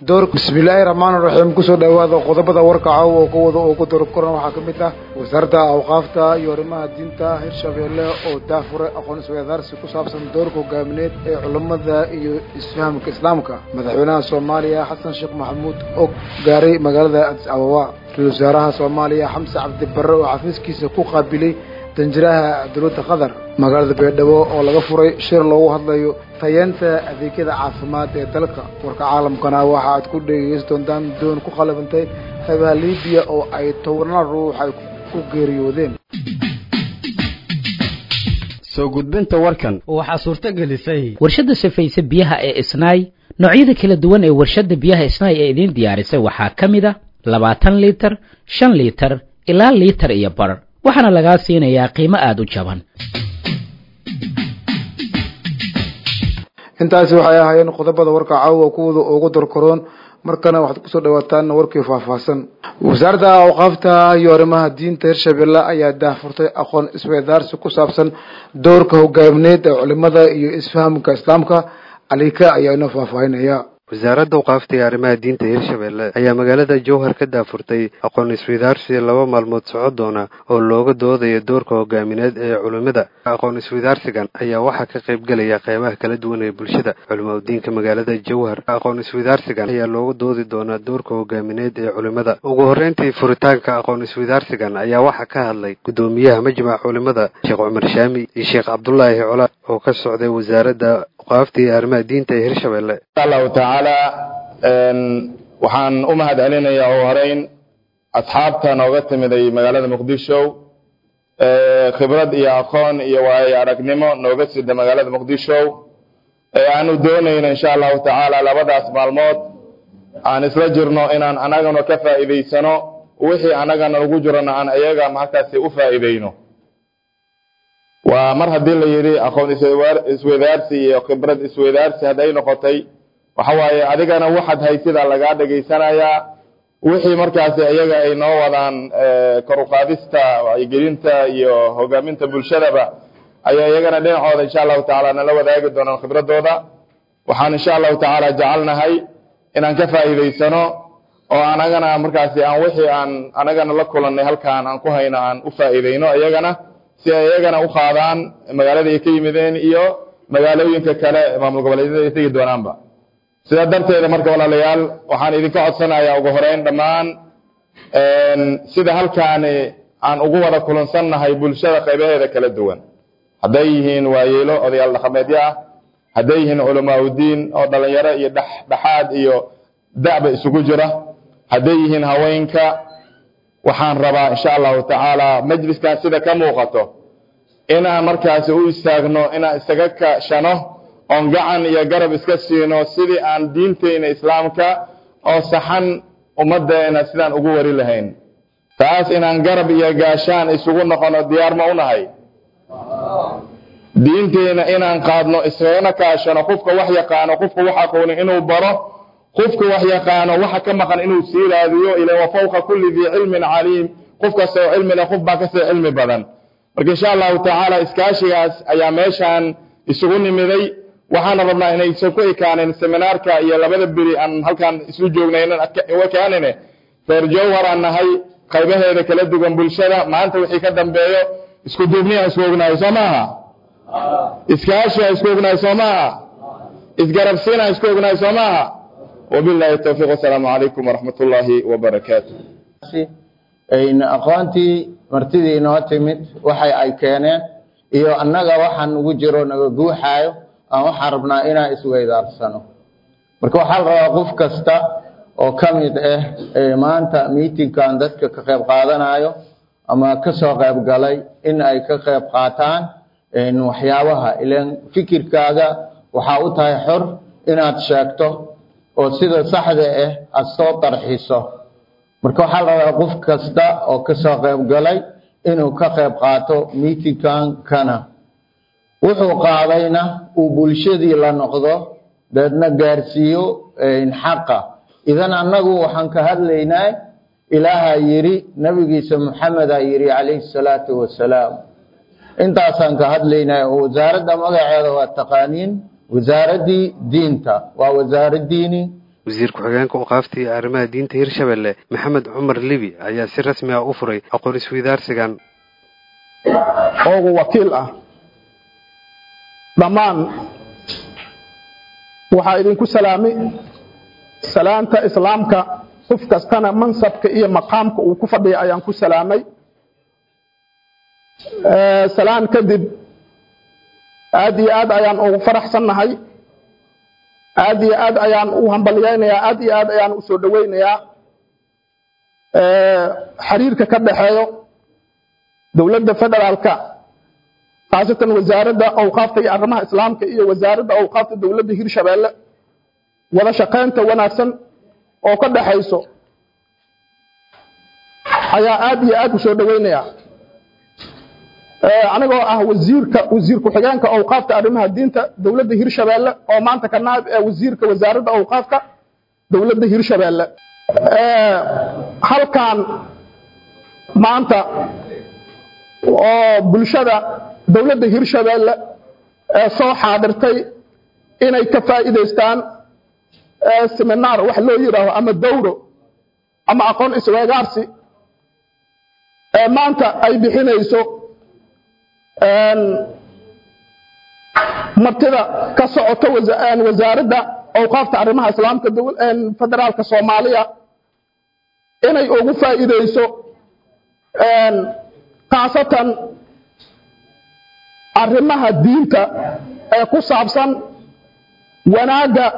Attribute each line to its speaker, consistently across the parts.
Speaker 1: door bismillaahi raxmaani raxiim kusoo dhowaada qodobada warka caawa oo kuwada oo ku dorkoran waxaa ka mid ah wasaaradda awqaafta iyo arrimaha diinta hirshabeelle oo daafuray aqoon isweydaarsi ku saabsan doorka hogaamineed ee culammada iyo isfahamka islaamka madaxweynaha soomaaliya xasan sheekh maxamuud oo gaaray magaalada adis ababa ra-isul wasaaraha soomaaliya xamse cabdi barre oo xafiiskiisa ku qaabilay danjiraha dowladda qatar magaalada beedhabo oo laga furay shir loogu hadlayo tayeenta adeegyada caafimaad ee dalka warka caalamkana waxa aad ku dhegeysan doontaan doon ku qalabantay xeebaha libiya oo ay tobanaan ruux ay ku geeriyoodeen
Speaker 2: soo gudbinta warkan
Speaker 3: waxaa suurto gelisay
Speaker 4: warshadda sifaysa biyaha ee isnaay noocyada kala duwan ee warshadda biyaha isnaay ee idiin diyaarisay waxaa ka mid a labaatan liitar shan liitar ilaa liitar iyo bar waxaana lagaa siinayaa qiimo aada u jaban
Speaker 1: intaasi waxay ahaayeen qodobada warka caawa kuwada ugu dorkoroon markana waxaad kusoo dhawaataan warkii faahfaahsan wasaaradda awqaafta iyo arrimaha diinta hirshabelle ayaa daahfurtay aqoon isweydaarsi ku saabsan doorka hogaamineed ee culimada iyo isfahamka islaamka alika ayaa inoo faahfaahinaya
Speaker 5: wasaaradda awqaafta iyo arrimaha diinta hirshabelle ayaa magaalada jowhar ka daafurtay aqoon isweydaarsi laba maalmood soco doona oo looga doodayo doorka hogaamineed ee culimmada aqoon isweydaarsigan ayaa waxaa ka qayb gelaya qeybaha kala duwan ee bulshada culimaudiinka magaalada jowhar aqoon isweydaarsigan ayaa looga doodi doonaa doorka hogaamineed ee culimmada ugu horreyntii furitaanka aqoon isweydaarsigan ayaa waxaa ka hadlay guddoomiyaha majmaca culimmada sheekh cumar shaami iyo sheekh cabdulaahi cola oo ka socday wasaaradda awqaafta iyo arrimaha diinta ee hirshabelle
Speaker 6: allahu tacaala waxaan u mahad celinayaa ugu horeyn asxaabta nooga timiday magaalada muqdisho khibrad iyo aqoon iyo waayo aragnimo nooga sida magaalada muqdisho ee aanu doonayno insha allahu tacaala labadaas maalmood aan isla jirno inaan anagana ka faa'iidaysano wixii anagana ugu jirona aan iyaga markaasi u faa'iidayno waa mar haddii la yidhi aqoon isweydaarsi iyo khibrad isweydaarsi hadday noqotay waxa waaye adigana waxaad haysidaa lagaa dhegaysanayaa wixii markaasi iyaga ay noo wadaan kor uqaadista wacyigelinta iyo hogaaminta bulshadaba ayaa iyagana dhinacooda insha allahu tacaala nala wadaagi doonaan khibradooda waxaan insha allahu tacaala jecelnahay inaan ka faa'iidaysano oo anagana markaasi aan wixii aan anagana la kulannay halkaan aan ku hayno aan u faa'iidayno iyagana si ay iyagana u qaadaan magaalada ay ka yimideen iyo magaalooyinka kale maamul goboleedyada ay tegi doonaanba sidaa darteeda marka walaalayaal waxaan idinka codsanayaa ugu horeyn dhammaan sida halkaani aan ugu wada kulansannahay bulshada qaybaheeda kala duwan hadday yihiin waayeelo odayaal dhaqameedyo ah hadday yihiin culamaauddiin oo dhalinyaro iyo dhexdhexaad iyo da'ba isugu jira hadday yihiin haweenka waxaan rabaa insha allahu tacaala majliskan sida ka muuqato inaan markaasi u istaagno inaan isaga kashano oon gacan iyo garab iska siino sidii aan diinteyna islaamka oo saxan ummaddeena sidaan ugu wari lahayn taas inaan garab iyo gaashaan isugu noqono diyaar ma unahay diinteyna inaan qaadno isagana kaashano qofka wax yaqaano qofka wax aqoonin inuu baro qofka wax yaqaano waxa ka maqan inuu sii raadiyo ila wa fawqa kulli dii cilmin caliim qof kasta oo cilmi leh qof baa kasii cilmi badan marka insha allahu tacaala iskaashigaas ayaa meeshaan isugu nimiday waxaana rabnaa inaysan ku ekaanin seminaarka iyo labada beri aan halkaan isu joognaynan ekaanine reer jowhar aan nahay qaybaheeda kala duwan bulshada maanta wixii ka dambeeyo isku duubniya isku ognahay soo maaha iskaashiha isku ognahay soo maaha isgarabsiina isku ognahay soo maaha wabillahi towfiiq wasalaamu calaykum waraxmat ullaahi wabarakaatu
Speaker 7: aqoontii martidii inoo timid waxay ay keeneen iyo annaga waxaan ugu jiro naga guuxaayo aan waxaan rabnaa inaan isweydaarsano marka waxaa la rabaa qof kasta oo ka mid ah maanta miitingkan dadka ka qayb qaadanayo ama ka soo qayb galay in ay ka qayb qaataan waxyaabaha ilan fikirkaaga waxaa u tahay xor inaad sheegto oo sida saxda ah aada soo tarxiso marka waxaa la rabaa qof kasta oo ka soo qayb galay inuu ka qayb qaato miitingkan kana wuxuu qaadayna uu bulshadii la noqdo deedna gaarsiiyo xaqa idan annagu waxaan ka hadlaynaa ilaahaa yidhi nabigiisa maxamedaa yidhi calayhi salaatu wasalaam intaasaan ka hadlaynaa oo wasaaradda magaceeda waa taqaaniin wasaaraddii diinta waa wasaaraddiini
Speaker 5: wasiir ku-xigeenka awqaafta iyo arrimaha diinta hirshabelle maxamed cumar libi ayaa si rasmi ah u furay aqoon isweydaarsigan
Speaker 3: oogu wakiil ah dhammaan waxaa idinku salaamay salaanta islaamka qof kastana mansabka iyo maqaamka uu ku fadhiya ayaan ku salaamay salaan kadib aad iyo aad ayaan ugu faraxsannahay aad iyo aad ayaan u hambalyaynayaa aad iyo aad ayaan u soo dhowaynayaa xiriirka ka dhaxeeyo dowladda federaalka khaasatan wasaaradda awqaafta iyo arrimaha islaamka iyo wasaaradda awqaafta dowladda hirshabeelle wada shaqaynta wanaagsan oo ka dhaxayso ayaa aad iyo aad u soo dhoweynaya anigoo ah wasiirka wasiir ku-xigeenka awqaafta arrimaha diinta dowladda hirshabeelle oo maanta ka naab ee wasiirka wasaaradda awqaafka dowladda hirshabeelle halkan maanta oo bulshada dowladda hirshabeelle ee soo xaadirtay inay ka faa'iidaystaan seminaar wax loo yidhaaho ama dawro ama aqoon isweegaarsi ee maanta ay bixinayso martida ka socota wasaaradda awqaafta arrimaha islaamka federaalka soomaaliya inay ugu faa'iideyso khaasatan arrimaha diinta ee ku saabsan wanaagga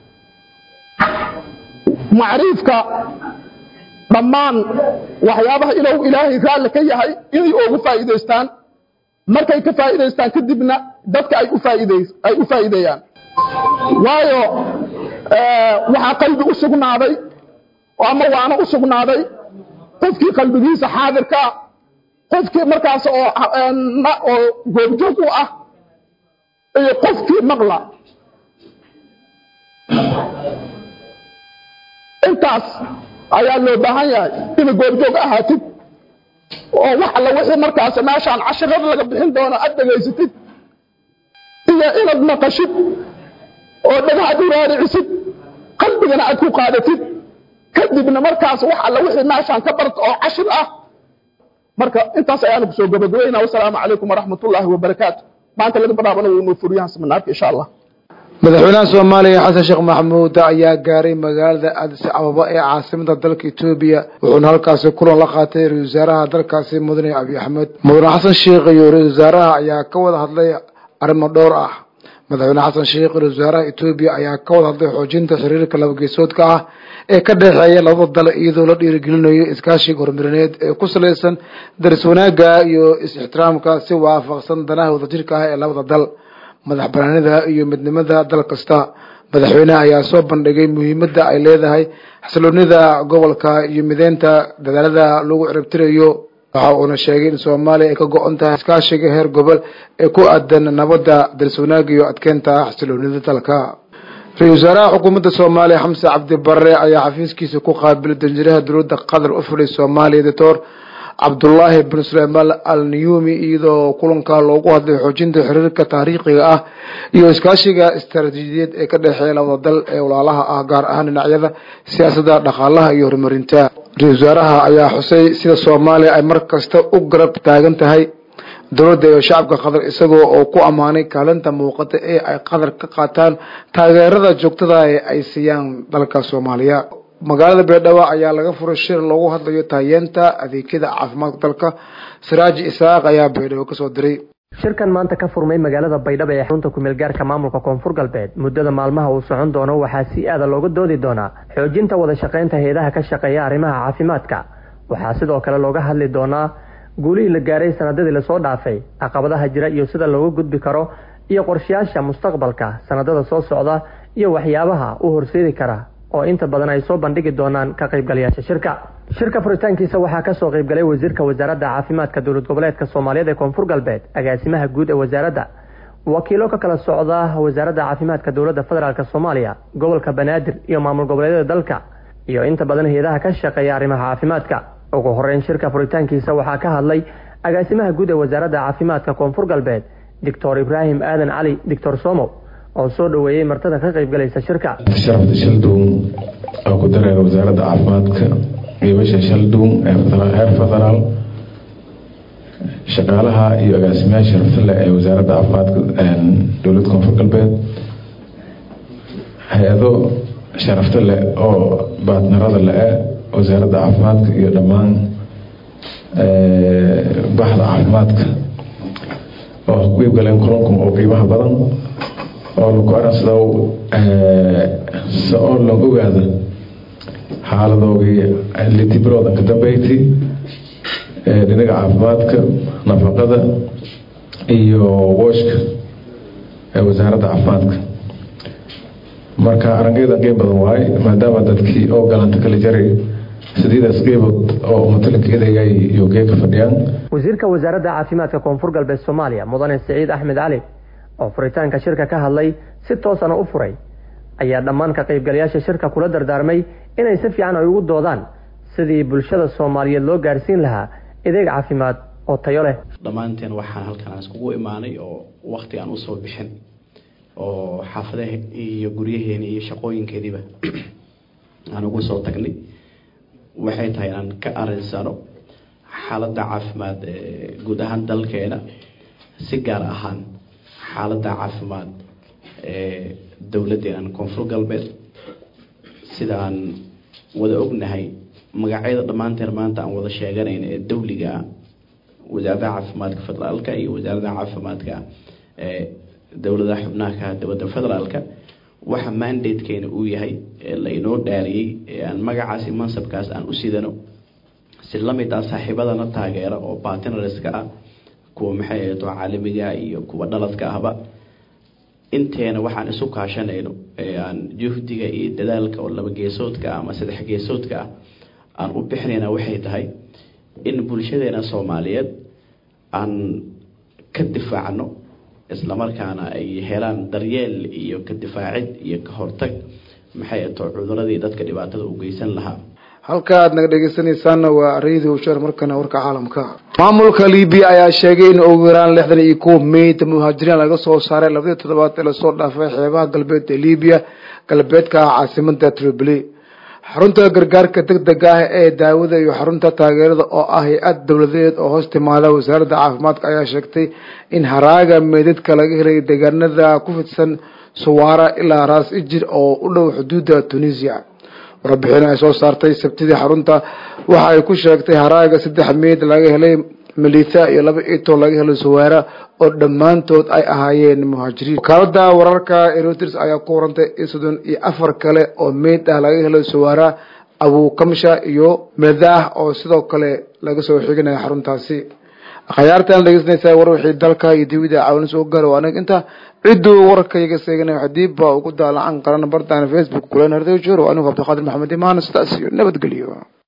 Speaker 3: macriifka dhammaan waxyaabaha ilow ilaahay raalli ka yahay inay ugu faa'iidaystaan markay ka faa'iidaystaan kadibna dadka ay u faa'iideys ay u faa'iideeyaan waayo waxaa qalbi u sugnaaday ama waana u sugnaaday qofkii qalbigiisa xaadirka qofkii markaas oo oo goobjoog u ah iyo qofkii maqla intaas ayaa loo baahan yahay ina goobjoog ahaatid oo wax alla wixii markaas meeshaan cashirada laga bixin doono aad dhegaysatid iyo inaad maqashid oo dhagaxad u raaricisid qalbigana aad ku qaadatid kadibna markaas wax alla wixii meeshaan ka barta oo cashir ah marka intaas ayaanu kusoo gabagabaynaa wasalaamu calaykum waraxmatullaahi wabarakaatu maanta laga bilaabana wuu noo furiyahan seminaarka insha allah
Speaker 1: madaxweynaha soomaaliya xasan sheekh maxamuud ayaa gaaray magaalada addis ababa ee caasimada dalka etoobiya wuxuuna halkaasi kulan la qaatay ra-isul wasaaraha dalkaasi mudane abiy axmed mudane xasan sheekh iyo ra-isul wasaaraha ayaa ka wada hadlay arrimo dhowr ah madaxweyne xasan sheekh ra-isul wasaaraha etoobiya ayaa ka wada hadlay xoojinta xiriirka labageesoodka ah ee ka dhexeeya labada dal iyadoo la dhiirigelinayo iskaashiga horumarineed ee ku salaysan daris wanaagga iyo is-ixtiraamka si waafaqsan danaha wadajirka ah ee labada dal madax banaanida iyo midnimada dal kasta madaxweyneha ayaa soo bandhigay muhiimadda ay leedahay xasiloonida gobolka iyo mideynta dadaalada lagu ciribtirayo waxa uuna sheegay in soomaaliya ay ka go-on tahay iskaashiga heer gobol ee ku aadan nabadda daris wanaagga iyo adkeynta xasiloonida dalka ra-isul wasaaraha xukuumadda soomaaliya xamse cabdi barre ayaa xafiiskiisa ku qaabilay danjiraha dowladda qatar u fidhay soomaaliya doctor cabdullaahi bin suleymaan al niyumi iyadoo kulanka loogu hadlay xoojinta xiriirka taariikhiga ah iyo iskaashiga istaraatiijiyadeed ee ka dhexeeya labada dal ee walaalaha ah gaar ahaan dhinacyada siyaasadda dhaqaalaha iyo horumarinta ra-isul wasaaraha ayaa xusay sida soomaaliya ay mar kasta u garab taagan tahay dowladda iyo shacabka qatar isagoo oo ku ammaanay kaalinta muuqata ee ay qatar ka qaataan taageerada joogtada ee ay siiyaan dalka soomaaliya magaalada beedhawa ayaa laga furay shir loogu hadlayo taayeenta adeegyada caafimaadka dalka siraaji isaaq ayaa beedhawo kasoo diray
Speaker 8: shirkan maanta ka furmay magaalada baydhabo ee xarunta kumeelgaarka maamulka koonfur galbeed muddada maalmaha uu socon doono waxaa si aada looga doodi doonaa xoojinta wada shaqaynta hay-adaha ka shaqeeya arrimaha caafimaadka waxaa sidoo kale looga hadli doonaa guulihii la gaaray sanadadii lasoo dhaafay caqabadaha jira iyo sida looga gudbi karo iyo qorshayaasha mustaqbalka sanadada soo socda iyo waxyaabaha u horseedi kara oo inta badan ay soo bandhigi doonaan ka qaybgalayaasha shirka shirka furitaankiisa waxaa kasoo qaybgalay wasiirka wasaaradda caafimaadka dowlad goboleedka soomaaliyeed ee koonfur galbeed agaasimaha guud ee wasaaradda wakiilo ka kala socda wasaaradda caafimaadka dowladda federaalk soomaaliya gobolka banaadir iyo maamul goboleedyada dalka iyo inta badan hay-adaha ka shaqeeya arrimaha caafimaadka ugu horeyn shirka furitaankiisa waxaa ka hadlay agaasimaha guud ee wasaaradda caafimaadka koonfur galbeed doctor ibraahim aadan cali doctor somow oo soo dhoweeyey martada ka qaybgalaysa shirka
Speaker 9: sharafta shalduun oo ku dareera wasaaradda caafimaadka geebasha shalduun ee heer federaal shaqaalaha iyo agaasimayaasha sharafta leh ee wasaaradda caafimaadka dowladda koonfur galbeed hay-ado sharafta leh oo baatnarada le-e wasaaradda caafimaadka iyo dhammaan baxda caafimaadka oo ku qeybgaleen kulankan oo qiimaha badan oo lagu aransado si oo loo ogaado xaaladoogii litibroodan ka dambeyti dhinaga caafimaadka nafaqada iyo wooshka ee wasaaradda caafimaadka marka arangeydan qiim badan waaye maadaama dadkii oo galanta kala jaray sideedaas qeybood oo matalinka edayay iyo geeka fadhiyaan
Speaker 8: wasiirka wasaaradda caafimaadka koonfur galbeed soomaaliya mudane siciid axmed cali oo furitaanka shirka ka hadlay si toosana u furay ayaa dhammaan ka qaybgalayaasha shirka kula dardaarmay inay si fiican ay ugu doodaan sidii bulshada soomaaliyeed loo gaarsiin lahaa adeeg caafimaad oo tayo leh
Speaker 10: dhammaanteen waxaan halkan aan iskugu imaanay oo wakti aan usoo bixin oo xaafadaha iyo guryaheeni iyo shaqooyinkeediiba aan ugu soo tagnay waxay tahay inaan ka arinsano xaaladda caafimaad guud ahaan dalkeena si gaar ahaan xaaladda caafimaad ee dowladeenan koonfur galbeed sidaan wada ognahay magacyada dhammaanteen maanta aan wada sheeganayn ee dawliga ah wasaaradda caafimaadka federaalka iyo wasaaradda caafimaadka ee dowladaha xubnaha dowladda federaalka waxa mandatekeena uu yahay ee lainoo dhaariyey ee aan magacaasi mansabkaas aan u sidano si lamid ah saaxiibadana taageera oo bartnerska ah kuwa maxay ahayto caalamiga iyo kuwa dhaladka ahba inteena waxaan isu kaashanayno ee aan juhdiga iyo dadaalka oo laba geesoodka ama saddex geesoodka ah aan u bixinayna waxay tahay in bulshadeena soomaaliyeed aan ka difaacno islamarkaana ay helaan daryeel iyo ka difaacid iyo ka hortag maxay ato cuduradii dadka dhibaatada u geysan lahaa
Speaker 1: halka aad naga dhegeysanaysaanna waa radio shar markana warka caalamka maamulka libiya ayaa sheegay in ugu yaraan lixdan iyo kuwa meyd muhaajiriin laga soo saaray labadii toddobaad ee lasoo dhaafay xeebaha galbeed ee libiya galbeedka ah caasimada tripoli xarunta gargaarka deg dega ah ee daawada iyo xarunta taageerada oo ah hay-ad dowladeed oo hoos timaada wasaaradda caafimaadka ayaa sheegtay in haraaga meydadka laga helay deegaanada ku fidsan suwaara ilaa raas ijir oo u dhow xuduudda tunisia warbixin ay soo saartay sabtidii xarunta waxa ay ku sheegtay haraaga saddex meyd laga helay militha iyo laba ito laga helay suwaara oo dhammaantood ay ahaayeen muhaajiriin wakaalada wararka erotirs ayaa ku warantay in soddon iyo afar kale oo meyd ah laga helay suwaara abukamsha iyo medah oo sidoo kale laga soo xiginaya xaruntaasi akhyaartan dhegeysanaysaa war wixii dalka iyo dibida caawin soo gaaro anaga inta cidduu wararka iga seeganay xadiibba ugu daalacan qaran bartaan facebook kulan hardayjiro anigu cabdiqaadir maxamed imaan sidaas iyo nabadgelyo